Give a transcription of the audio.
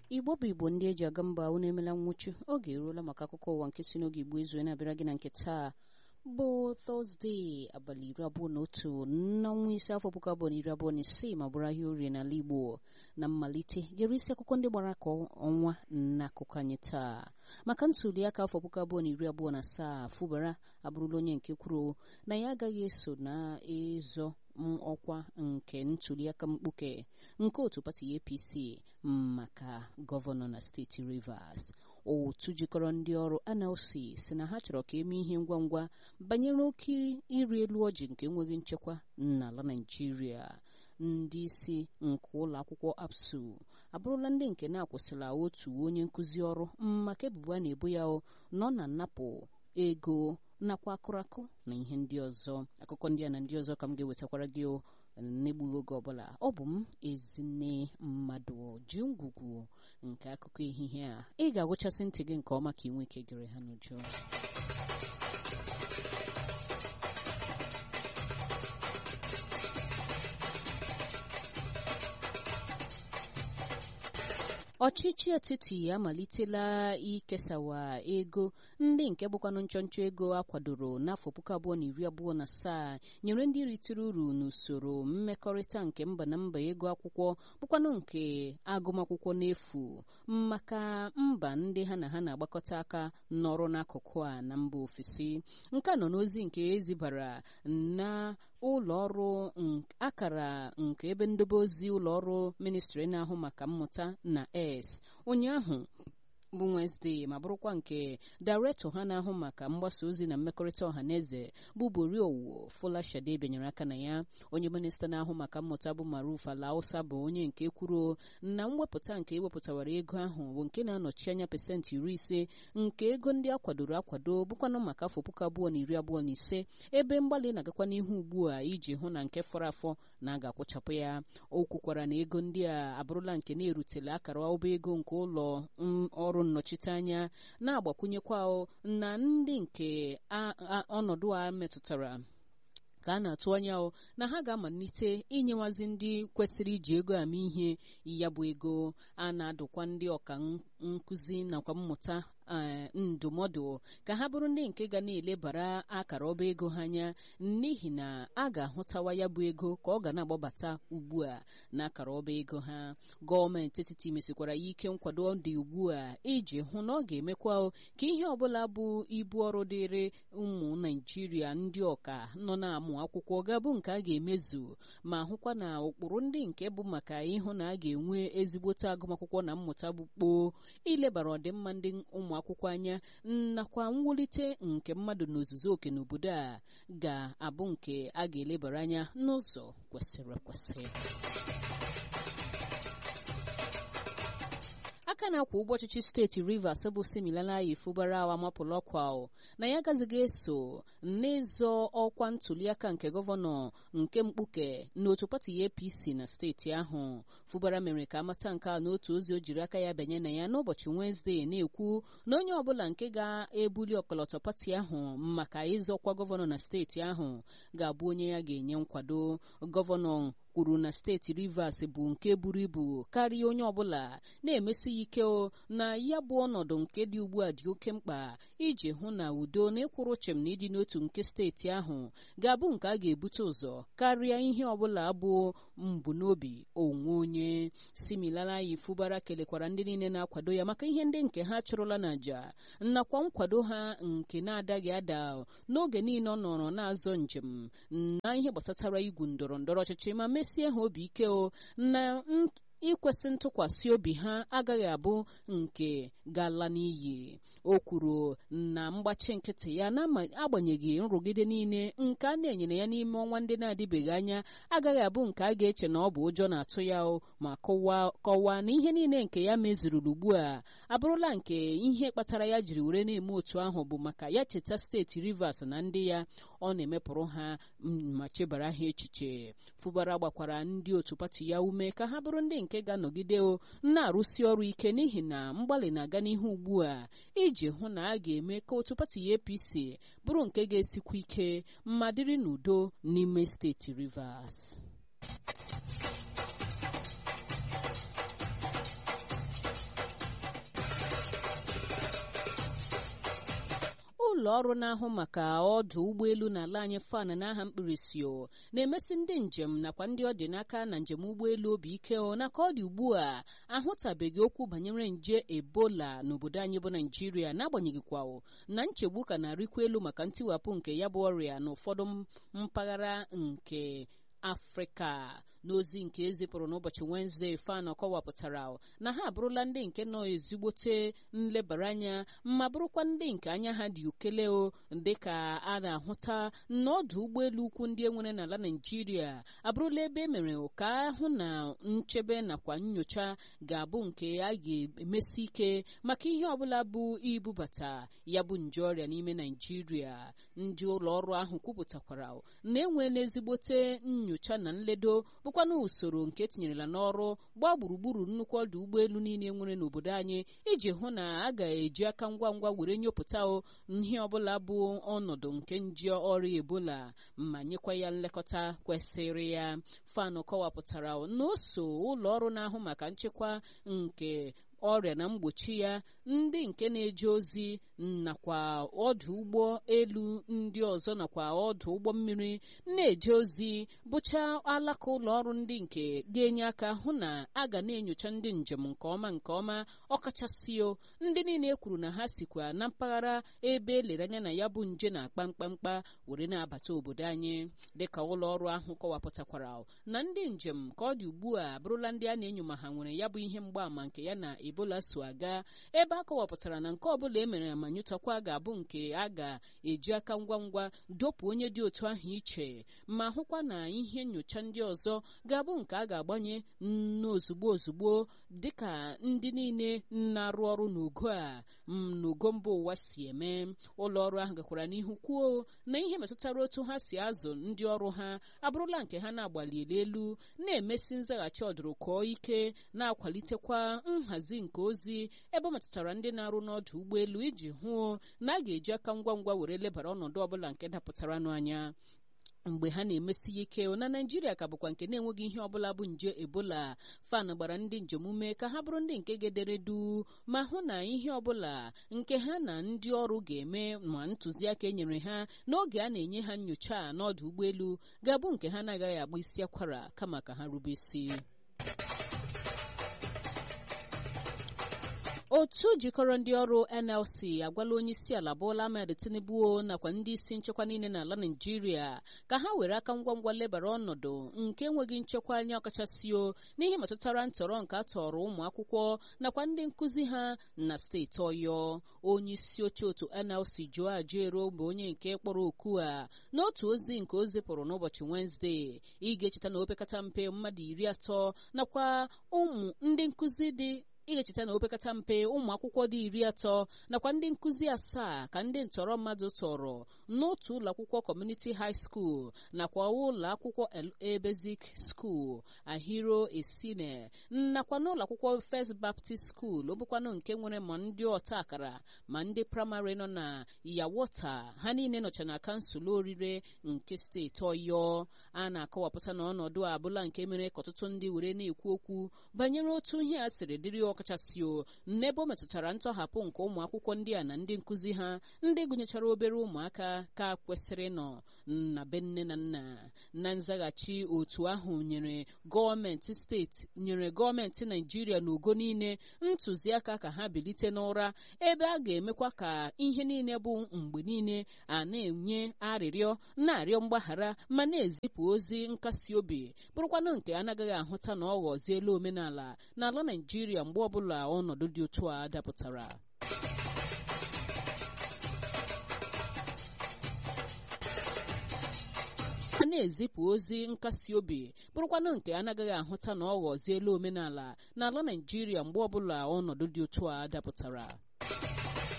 igbo bụ igbo ndị eji aga mba unu emela nwụchu oge eruola maka akụkọ ụwa nke si n'oge igbo izu na-abịara gị na nke taa bụ tọzdee abalị iri abụọ na otu n'ọnwa ise afọ puku abụọ na iri abụọ na isii ma bụrụ ahịa orie n'ala igbo na mmalite gere isi akụkọ ndị gbara ka ọnwa n'akụkọ anyị taa maka ntuli aka afọ puku abụọ na iri abụọ na asaa fụbara abụrụla onye nke kwuru na ya agaghị eso na ịzọ ọkwa nke ntuliaka mkpuke nke otu pati apc maka gọvanọ na steeti rivers otu jikọrọ ndị ọrụ anelsi si na ha chọrọ ka eme ihe ngwa ngwa banyere oke ịrị elu ọjị nke enweghị nchekwa n'ala naijiria ndị isi nke ụlọ akwụkwọ apsu abụrụla ndị nke na-akwụsịla otu onye nkụzi ọrụ maka ebubo a na-ebo ya nọ na nnapụ ego nakwa akụrakụ na ihe ndị ọzọ akụkọ ndị a na ndị ọzọ ka m ga-ewetakwara gị n'egbughị oge ọbụla ọ bụ m ezinne mmadụ ji ngwugwu nke akụkọ ehihie a ị ga-agụchasị ntị gị nke ọma ka ị nwee ike gere ha n'uju ọchịchị etiti amalitela ikesawa ego ndị nke bụkwanụ nchọnchọ ego akwadoro n'afọ puku abụọ na iri abụọ na asaa nyere ndị ritere uru n'usoro mmekọrịta nke mba na mba ego akwụkwọ bụkwanụ nke agụmakwụkwọ n'efu maka mba ndị ha na ha na-agbakọta aka n'ọrụ n'akụkụ a na mba ofesi nke nọ n'ozi nke ezibara na ụlọ ọrụ akara nke ebe ndobe ozi ụlọ ọrụ ministri na-ahụ maka mmụta na s ụnyaahụ bụ Wenesde ma bụrụkwa nke dairektọ ha na-ahụ maka mgbasa ozi na mmekọrịta ọha na eze bụ boriowo folashade benyere aka na ya onye minista na-ahụ maka mmụta bụ maruf alausa bụ onye nke kwuru na mwepụta nke ewepụtawara ego ahụ bụ nke na-anọchi anya pasentị iri ise nke ego ndị akwadoro akwado bụkwanụ maka afọ puku abụọ na iri abụọ na ise ebe mgbalị na-agakwa n'ihu ugbu a iji hụ na nke fọrọ afọ na a ga-akwụchapụ ya o kwukwara na ego ndị a abụrụla nke na-erutela akara ọba ego nke ụlọ ọrụ nnọchiteanya na-agbakwunyekwa na ndị nke ọnọdụ a metụtara ka a na-atụ anya na ha ga-amalite inyewazi ndị kwesịrị iji ego ama ihe ya bụ ego a na-adụkwa ndị ọka nkụzi nakwa mmụta ndụmọdụ ka ha bụrụ ndị nke ga na-elebara akara ọba ego ha anya n'ihi na a ga-ahụtawa ya bụ ego ka ọ ga na-agbabata ugbu a na akara ọba ego ha gọọmenti etiti mesikwara ya ike nkwado dị ugbu a iji hụ na ọ ga-emekwa ka ihe ọbụla bụ ibu ọrụ dịrị ụmụ naijiria ndị ọka nọ na-amụ akwụkwọ ga-abụ nke a ga-emezu ma hụkwa na ụkpụrụ ndị nke bụ maka ịhụ na a ga-enwe ezigbote agụmakwụkwọ na mmụta bụ kpoo ilebara ọdịmma ndị ụmụ akwụkwọ anya nakwa mwulite nke mmadụ n'ozuzu oke n'obodo a ga-abụ nke a ga-elebara anya n'ụzọ kwesịrị ekwesị aka na-akwa ụgbọ ọchịchị steeti rivers bụ similalayi fụbara amapụla ọkwa na ya agazighị eso n'ịzọ ọkwa ntuliaka nke gọvanọ nke mkpuke n'otu pati apc na steeti ahụ fụbara mere ka amata nke a n'otu ozi o jiri aka ya banye na ya n'ụbọchị wenezdee na-ekwu na onye ọbụla nke ga-ebuli ọkọlọtọ pati ahụ maka ịzọkwa gọvanọ na steeti ahụ ga-abụ onye ya ga-enye nkwado gọvanọ kwuru na steeti rivers bụ nke buru ibu karịa onye ọbụla na-emesi ya ike na ya bụ ọnọdụ nke dị ugbu a dị oke mkpa iji hụ na udo na ịkwụrụ chem na ịdị n'otu nke steeti ahụ ga-abụ nke a ga-ebute ụzọ karịa ihe ọbụla bụ mbunobi onwe onye similalayi fụbara kelekwara ndị niile na-akwado ya maka ihe ndị nke ha chụrụla n'àjà nakwa nkwado ha nke na-adaghị ada n'oge niile ọ nọrọ na-azọ njem na ihe gbasatara igwu ndọrọ ndọrọ ọchịchị ma mesie ha obi ike o na ikwesị ntụkwasị obi ha agaghị abụ nke gala n'iyi o kwuru na mgbachi nkịtị ya na-agbanyeghị nrụgide niile nke a na-enyere ya n'ime ọnwa ndị na-adịbeghị anya agaghị abụ nke a ga-eche na ọ bụ ụjọ na-atụ ya ma kọwaa na ihe niile nke ya mezururu ugbu a abụrụla nke ihe kpatara ya jiri were na-eme otu ahụ bụ maka ya cheta steeti rivers na ndị ya ọ na-emepụrụ ha ma chebara ha echiche fụbara gbakwara ndị otu pati ya ume ka ha bụrụ ndị nke ga-anọgide na-arụsi ọrụ ike n'ihi na mgbalị na-aga n'ihu ugbu a iji hụ na a ga-eme ka otu pati apc bụrụ nke ga-esikwa ike ma dịrị n'udo n'ime steeti rivers ụlọ ọrụ na-ahụ maka ọdụ ụgbọelu n'ala anyị fan n'aha mkpirisi na-emesi ndị njem nakwa ndị ọ dị n'aka na njem ụgbọelu obi ike na ka ọ dị ugbu a ahụtabeghị okwu banyere nje ebola n'obodo anyị bụ naijiria n'agbanyeghị kwa na nchegbu ka na-arịkwa elu maka ntiwapụ nke ya bụ ọrịa n'ụfọdụ mpaghara nke afrịka n'ozi nke ezipụrụ n'ụbọchị wenezdee fan kọwapụtara na ha abụrụla ndị nke nọ ezigbote nlebara anya ma bụrụkwa ndị nke anya ha dị ukele o dịka a na-ahụta n'ọdụ ụgbọelu ukwu ndị enwere n'ala naijiria abụrụla ebe emere ka ahụ na nchebe nakwa nyocha ga-abụ nke a ga-emesi ike maka ihe ọbụla bụ ibubata ya bụ nje ọrịa n'ime naijiria ndị ụlọ ọrụ ahụ kwupụtakwara na enweela ezigbote nyocha na nledo bụkwana usoro nke etinyerela n'ọrụ gbaa gburugburu nnukwu ọdụ ụgbọelu niile nwere n'obodo anyị iji hụ na a ga-eji aka ngwa ngwa were nyopụta ihe ọbụla bụ ọnọdụ nke nje ọrịa ebola ma nyekwa ya nlekọta kwesịrị ya fanụ kọwapụtara na o so ụlọ ọrụ na-ahụ maka nchekwa nke ọrịa na mgbochi ya ndị nke na-eje ozi nakwa ọdụ ụgbọ elu ndị ọzọ nakwa ọdụ ụgbọ mmiri na-eje ozi bụcha alaka ụlọ ọrụ ndị nke ga-enye aka hụ na a ga na-enyocha ndị njem nke ọma nke ọma ọkachasị o ndị niile kwuru na ha sikwa na mpaghara ebe elere anya na ya bụ nje na-akpa mkpamkpa were na-abata obodo anyị dịka ụlọ ọrụ ahụ kọwapụtakwara na ndị njem ka ọ dị ugbu a bụrụla ndị a na-enyo ma ha nwere ya bụ ihe mgbaàmà nke ya na ebola so aga ebe a kọwapụtara na nke ọbụla e mere ma nyụtakwa ga-abụ nke a ga-eji aka ngwa ngwa dopụ onye dị otu ahụ iche ma hụkwa na ihe nyocha ndị ọzọ ga-abụ nke a ga-agbanye n'ozugbo ozugbo dịka ndị niile na-arụ ọrụ n'ogo a n'ogo mba ụwa si eme ụlọ ọrụ ahụ gakwara n'ihu kwuo na ihe metụtara otu ha si azụ ndị ọrụ ha abụrụla nke ha na-agbalili elu na-emesi nzaghachi ọdụrụkọ ike na-akwalitekwa nhazi nke ozi ebe ọ metụtara ndị na-arụ n'ọdụ ụgbọelu iji hụ na a ga-eji aka ngwa ngwa were lebara ọnọdụ ọbụla nke dapụtaranụ anya mgbe ha na-emesi ya ike na naijiria ka bụkwa nke na-enweghị ihe ọbụla bụ nje ebola fan gbara ndị njem ume ka ha bụrụ ndị nke gedere du ma hụ na ihe ọbụla nke ha na ndị ọrụ ga-eme ma ntụziaka e nyere ha n'oge a na-enye ha nyocha n'ọdụ ụgbọelu ga-abụ nke ha na-agaghị agba isi akwara kama ka ha rube isi otu jikọrọ ndị ọrụ nlc agwala onye isi ala bụla ahmed tinubu nakwa ndị isi nchekwa niile n'ala naijiria ka ha were aka ngwa ngwa lebara ọnọdụ nke enweghị nchekwa anya ọkachasị o n'ihe metụtara ntọrọ nke a tọrọ ụmụ akwụkwọ nakwa ndị nkụzi ha na steeti ọyọ onye isi oche otu nlc joe ajero bụ onye nke kpọrọ oku a n'otu ozi nke o zipụrụ n'ụbọchị wenezdee ị ga-echeta na opekata mpe mmadụ iri atọ nakwa ụmụ ndị nkụzi dị ị ga-echeta na opekata mpe ụmụ akwụkwọ dị iri atọ nakwa ndị nkụzi asaa ka ndị ntọrọ mmadụ tọrọ n'otu ụlọ akwụkwọ kọmuniti high school nakwa ụlọ akwụkwọ LA Basic School ahiro esine nakwa n'ụlọ akwụkwọ First Baptist School ọ bụkwanụ nke nwere ma ndị ọta akara ma ndị praịmarị nọ na yawota ha niile nọcha na kansụl orire nke steeti ọyọ a na-akọwapụta na ọnọdụ a abụla nke mere ka ọtụtụ ndị were na-ekwu okwu banyere otu ihe a siri dịrị ọkachasị o n'ebe ọ metụtara ntọhapụ nke ụmụ akwụkwọ ndị a na ndị nkụzi ha ndị gụnyechara obere ụmụaka ka kwesịrị nọ na be nne na nna na nzaghachi otu ahụ nyere gọọmenti steeti nyere gọọmenti naijiria n'ogo niile ntụziaka ka ha bilite n'ụra ebe a ga-emekwa ka ihe niile bụ mgbe niile a na-enye arịrịọ na-arịọ mgbaghara ma na-ezipụ ozi nkasi obi bụrụkwanụ nke anaghị ahụta na ọ ghọziela omenala n'ala naijiria mgbe ọbụla ọnọdụ dị otu a dapụtara a na-ezipụ ozi nkasi obi bụrụkwanụ nke anaghị ahụta na ọ ghọziela omenala n'ala naijiria mgbe ọbụla ọnọdụ dị otu a dapụtara